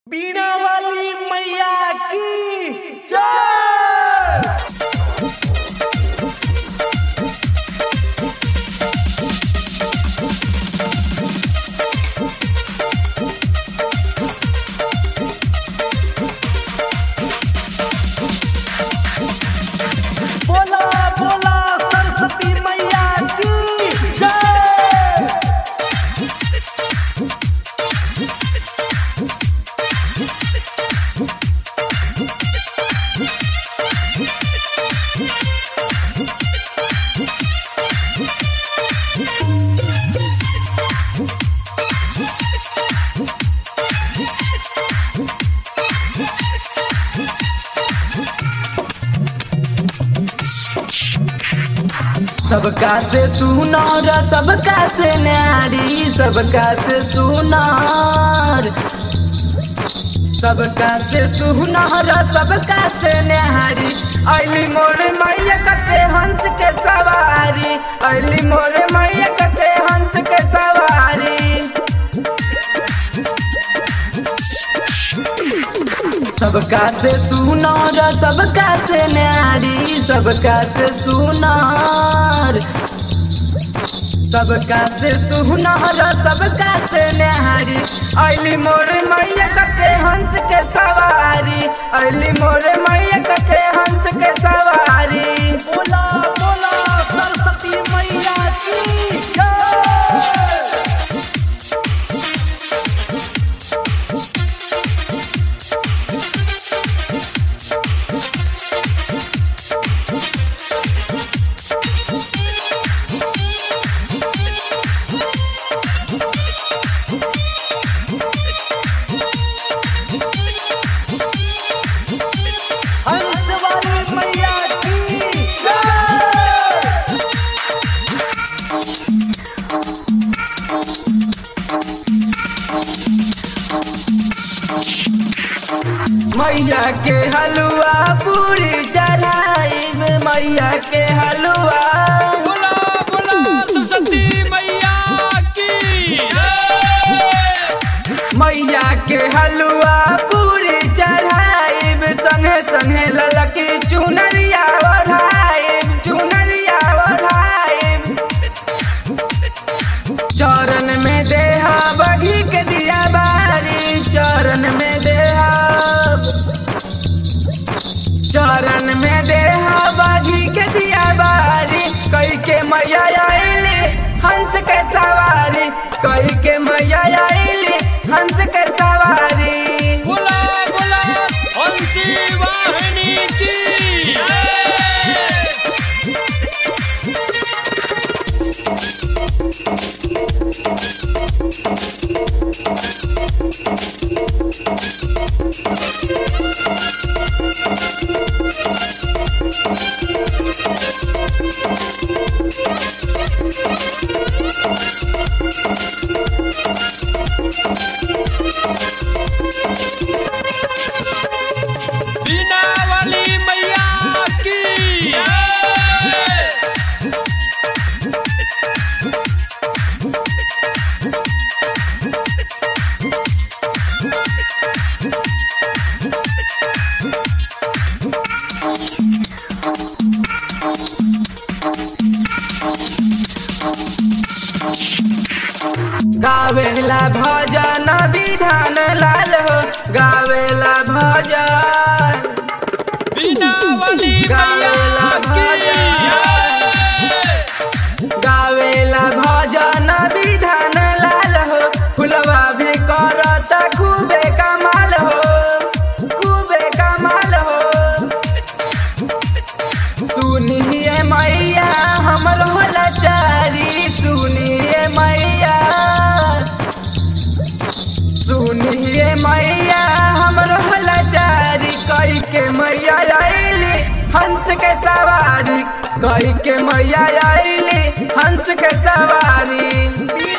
बीणा वाली मैया की जय बोला बोला सरस्वती मैया की जय सबका से सुनार सबका से न्यारी सबका से सुनार सबका से सुनार सबका से न्यारी अली मोरे मैया कटे हंस के सवारी अली मोरे मैया कटे हंस के सवारी सबका से सुनार सबका से न्यारी सबका से सुनार सबका से सुनार सबका से न्यारी अली मोरे मैया कटे हंस के सवारी अली मोरे मैया कटे हंस के सवारी बोला बोला सरस्वती मैया की जय हंस वाली मैया की जय मैया के हलवा पूरी चढ़ाई में मैया के हलवा बोला बोला सरस्वती मैया की मैया के हलवा पूरी चढ़ाई संगे संगे ललकी चुनरिया ओढ़ाई चुनरिया ओढ़ाई चरण में देहा बढ़ी के दिया बारी चरण में देहा चरण में देहा बागी के दिया बारी कई के मैया आईली हंस के सवारी कई के मैया आईली हंस के सवारी बोला बोला हंसी वाहिनी की बीना वाली मैया की गावेला भजन विधान लाल हो गावेला भजन बीना वाली गावेला मैया की गावेला भजन विधान लाल हो फुलवा भी करत खूबे कमाल हो खूबे कमाल हो सुनिए मैया हमर होला चारी सुनिए मैया सुनिए मैया हमर होला चारी कई के मैया आईली हंस के सवारी कई के मैया आईली हंस के सवारी बीणा